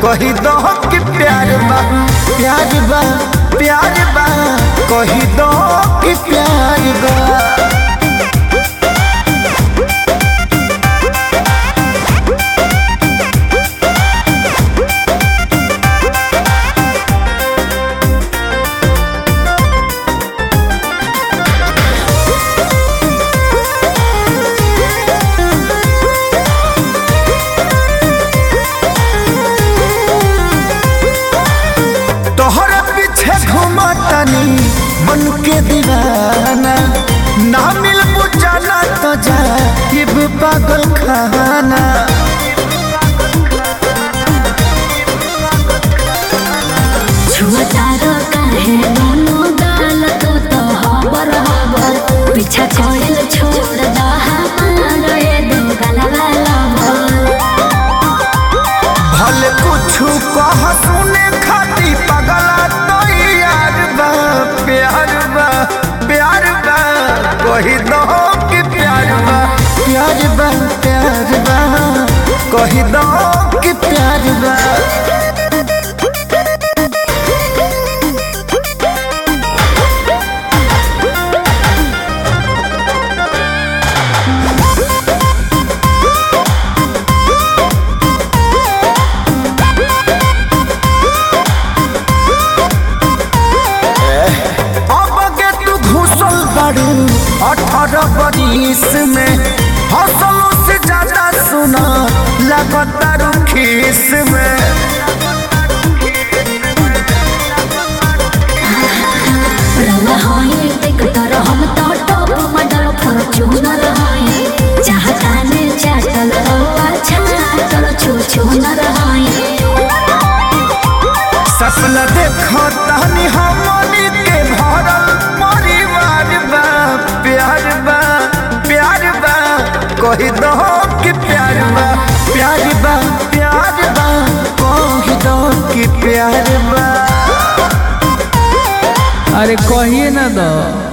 कही दो कि प्यार बा प्यार बा प्यार बा कही दो कि प्यार बा तोहरे पीछे घूमतनी मन के दीवाना ना मिल बुझाना तो जा ये भी पागल खाना छुअतारो काहे मोनो गाल तू तो हबर हबर पीछा कोइल छोड़ दा हमारो ये दो गलवा लवर भले कुछ कह सुने खाती पगला तो यार बा प्यार बा प्यार बा कही दो कि प्यार बा प्यार बा प्यार बा कही दो कि प्यार बा अब के तू घुसल बारू अठारह बरिस में हौसलों से ज्यादा सुना लगातार खीस में रवा होई देख तर हम तो टॉप मॉडल फॉर्च्यूनर होई चाहता ने चाटल तो अच्छा चल छू छू न रहाई सपना देखो तहनी हमनी के भरल परिवार बा प्यार बा प्यार बा कही दो कि प्यार बा प्यार बा प्यार बा कही दो कि प्यार बा अरे कहिए ना दो